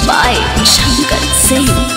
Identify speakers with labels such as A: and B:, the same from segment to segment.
A: by Shankar Singh.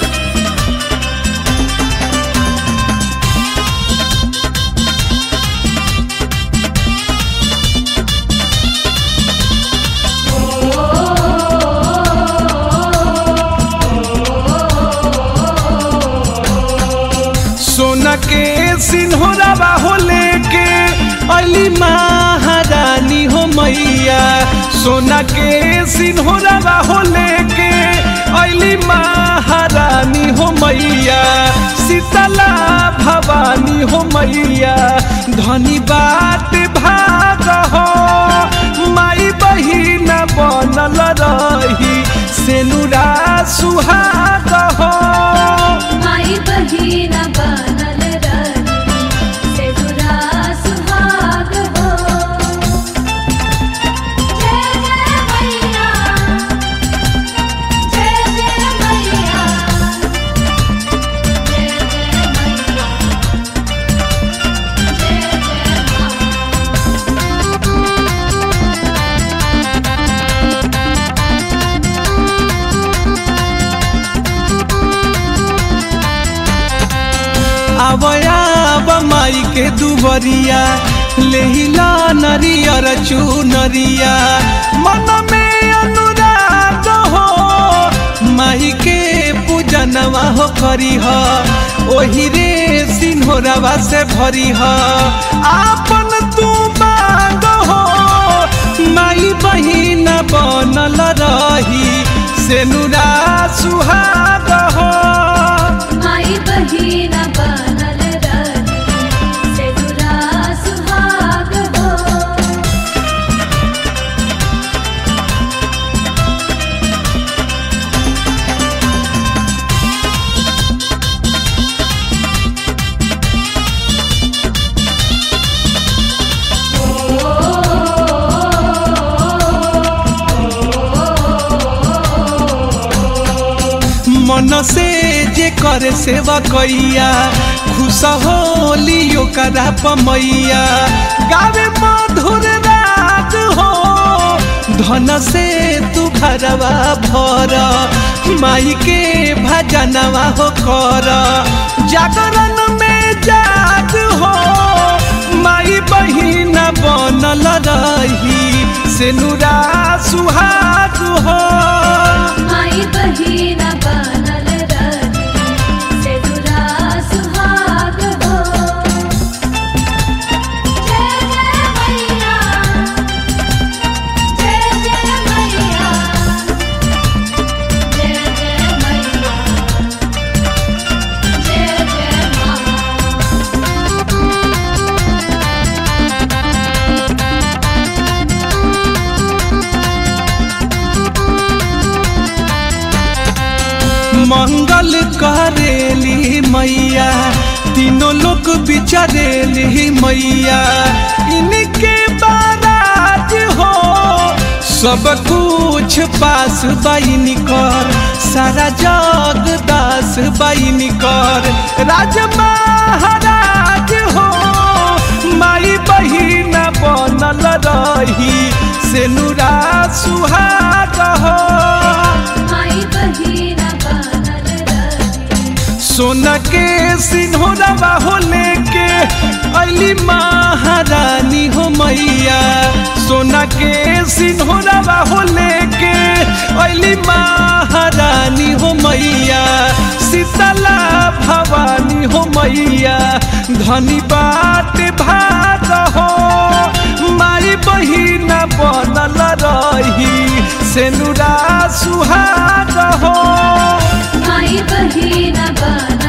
B: सोना के सिन्होरावा हो लेके अली महारानी हो मैया सोना के सिन्होरावा हो लेके अली महारानी हो मैया शीतला भवानी हो मैया धनी बात भाग हो माई बहिन बनल रही सेनुरा सुहाग हो
C: माई बहिन बनल रही सेनुरा सुहाग हो जय जय मैया जय जय मैया जय जय मैया जय जय माँ
B: आवया माई के दुबरिया लेहिला नरियर चुनरिया मन में अनुराग हो माई के पूजनवा हो करी ह ओही रे सिन्होरवा से भरी ह आपन तू मांग हो माई बहिन बनल रही सेनुरा सुहाग हो
C: माई बहिन बनल रही सेनुरा सुहाग हो
B: मन से जे करे सेवा कैया खुश होली ओकरा पमैया गावे मधुर राग हो धन से तू घरवा भर माई के भजनवा हो कर जागरण में जाग हो माई बहिन बनल रही सेनुरा सुहाग हो
C: माई बहिन बनल रही सेनुरा सुहाग हो जय जय मैया जय जय मैया जय जय मैया जय जय माँ
B: मंगल करेली मैया तीनों लोग बिचारेली मैया इनके बाराज हो सब कुछ पास बाइन कर सारा जग दास बाइन कर राज महाराज हो माई बहिन बनल रही सेनुरा सुहाग हो
C: माई बहिन बनल रही
B: सोना के सिन्होरवा हो लेके अली महारानी हो मैया सोना के सिन्होरवा हो लेके अली महारानी हो मैया शीतला भवानी हो मैया धनी बात भाग हो माई बहिन बनल रही सेनुरा सुहाग हो
C: माई बहिन बनल